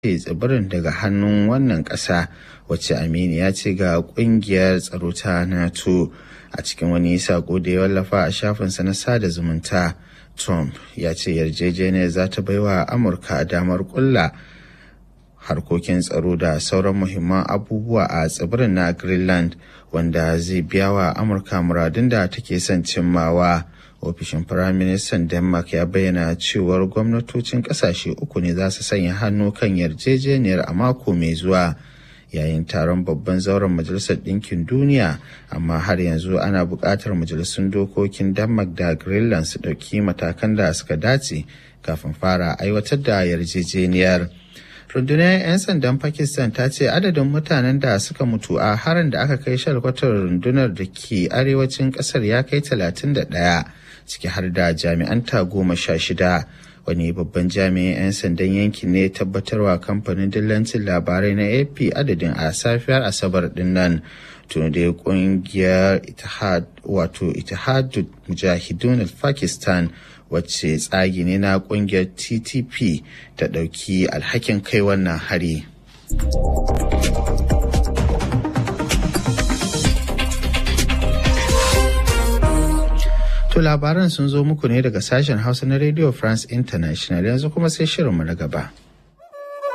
tsibirin daga hannun wannan ƙasa wacce aminiya ce ga ƙungiyar tsaro ta nato a cikin wani sako da ya wallafa a shafinsa na sada zumunta trump ya ce yarjejeniyar za ta baiwa amurka damar kulla harkokin tsaro da sauran muhimman abubuwa a tsibirin na greenland wanda zai biya wa amurka muradun da take son cimmawa ofishin firaministan denmark ya bayyana cewar gwamnatocin kasashe uku ne za su sanya hannu kan yarjejeniyar a mako mai zuwa yayin taron babban zauren majalisar ɗinkin duniya amma har yanzu ana buƙatar majalisun dokokin denmark da greenland su ɗauki matakan da suka dace kafin fara aiwatar da yarjejeniyar rundunar 'yan sandan pakistan ta ce adadin mutanen da suka mutu a harin da aka kai shalkwatar rundunar da ke arewacin kasar ya kai 31 ciki har da jami'an ta goma sha shida wani babban jami'in 'yan sandan yankin ne tabbatarwa kamfanin dillancin labarai na ap adadin a safiyar asabar din nan tun da kungiyar itihad wato itihadul mujahidun pakistan wacce tsagi ne na kungiyar ttp ta ɗauki alhakin kai wannan hari To labaran sun zo muku ne daga sashen hausa na radio france international yanzu kuma sai shirinmu na gaba